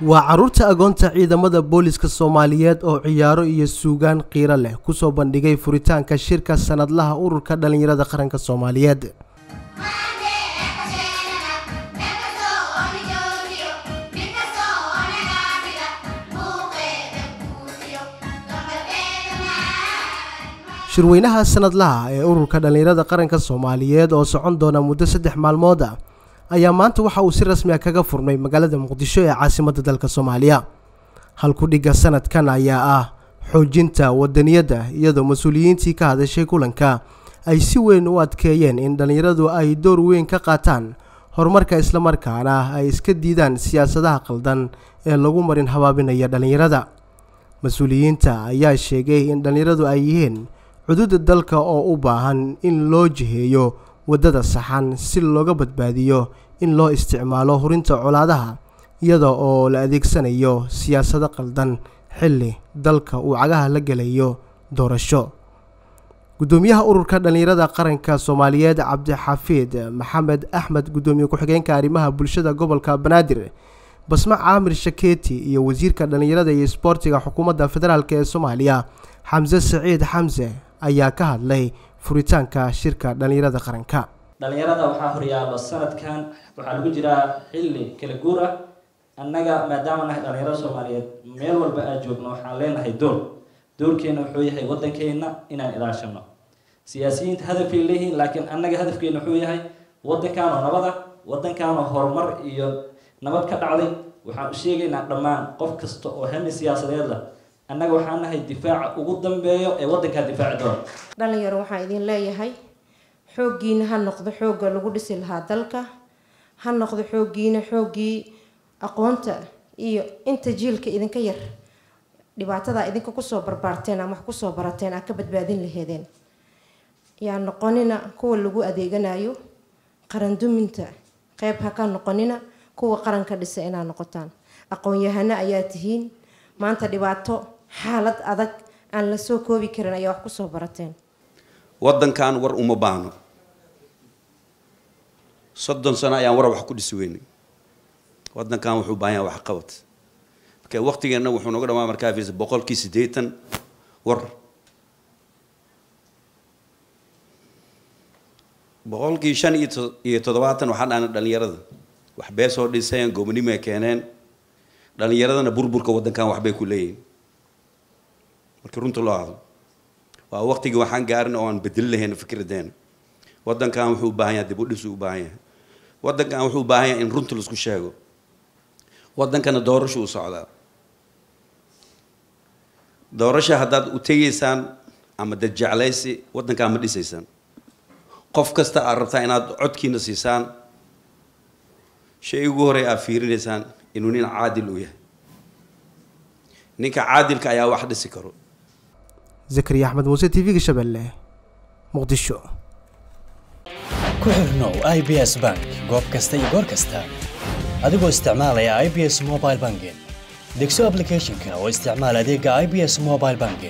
waa carruurta agoonta ciidamada booliska soomaaliyeed oo ciyaaro iyo suugaan qiiro leh kusoo bandhigay furitaanka shirka sanadlaha ururka dhallinyarada qaranka soomaaliyeed shirweynaha sanadlaha ee ururka dhallinyarada qaranka soomaaliyeed oo socon doona muddo saddex maalmood ah ayaa maanta waxa uu si rasmi a kaga furmay magaalada muqdisho ee caasimadda dalka soomaaliya halkudhigga sanadkan ayaa ah xoojinta wadaniyadda iyadoo mas-uuliyiintii ka hadashay kulanka ay si weyn u adkeeyeen in dhallinyaradu ay door weyn ka qaataan horumarka islamarkaana ay iska diidaan siyaasadaha qaldan ee lagu marin habaabinaya dhallinyarada mas-uuliyiinta ayaa sheegay in dhallinyaradu ay yihiin cududa dalka oo u baahan in loo jiheeyo waddada saxan si looga badbaadiyo in loo isticmaalo hurinta colaadaha iyada oo la adeegsanayo siyaasado qaldan xilli dalka uu cagaha la gelayo doorasho guddoomiyaha ururka dhallinyarada qaranka soomaaliyeed cabdixafiid maxamed axmed guddoomiye ku-xigeenka arrimaha bulshada gobolka banaadir basma caamir shakeeti iyo wasiirka dhallinyarada iyo isboortiga xukuumadda federaalk ee soomaaliya xamse saciid xamse ayaa ka hadlay furitaanka shirka dhallinyarada qaranka dhallinyarada waxaa horyaalo sanadkan waxaa lagu jiraa xilli kala guur ah annaga maadaama nahay dhallinyarada soomaaliyeed meel walba aan joogno waxaan leenahay door doorkeena wuxuu yahay waddankeena inaan ilaashano siyaasiyiinta hadafay leeyihiin laakiin annaga hadafkeena wuxuu yahay waddankaanoo nabada waddankaanoo horumar iyo nabad ka dhacday waxaan u sheegaynaa dhammaan qof kasta oo hami siyaasadeed lah annaga waxaan nahay difaaca ugu dambeeyo ee waddankaa difaaci doona dhalinyaro waxaan idin leeyahay xooggiina ha noqdo xoogga lagu dhisi lahaa dalka ha noqdo xooggiina xooggii aqoonta iyo inta jiilka idinka yar dhibaatadaa idinka kusoo barbaarteen ama wax kusoo barateen aad ka badbaadin laheedeen yaa noqonina kuwa lagu adeeganayo qaranduminta qeyb ha ka noqonina kuwa qaranka dhisa inaad noqotaan aqoon-yahano ayaa tihiin maanta dhibaato xaalad adag aan la soo koobi karin ayaa wax kusoo barateen waddankan war uma baahno soddon sano ayaan war wax ku dhisi weynay waddankan wuxuu baahan yahay waxqabad marka waqtigeenna wuxuu noga dhamaa markaa fiirsa boqolkii siddeetan war boqolkii shan iyo iyo toddobaatan waxaa dhaana dhalinyarada wax bee soo dhiseen gobonimo ay keeneen dhalinyaradana burburka waddankan waxbay ku leeyihin markii runta loo hadlo waa waqtigii waxaan gaarin oo aan bedeli lahayn fikradeena waddankan wuxuu u baahan yahay dib u dhis u baahan yahay waddankan wuxuu u baahan yahay in runta laisku sheego waddankana doorasho u socdaa doorasha haddaad u tegaysaan ama dad jeclaysi waddankan ma dhisaysaan qof kasta aad rabtaa inaad codkiina siisaan shay ugu horey aad fiirinaysaan inuu nin caadil u yahay ninka caadilka ayaa wax dhisi karo zakariya axmed muuse t v-ga shabeelle muqdisho ku xirnow i b s bank goob kasta iyo goor kasta adigoo isticmaalaya i b s mobile banking degso aplicathonka oo isticmaal adeega i b s mobile banking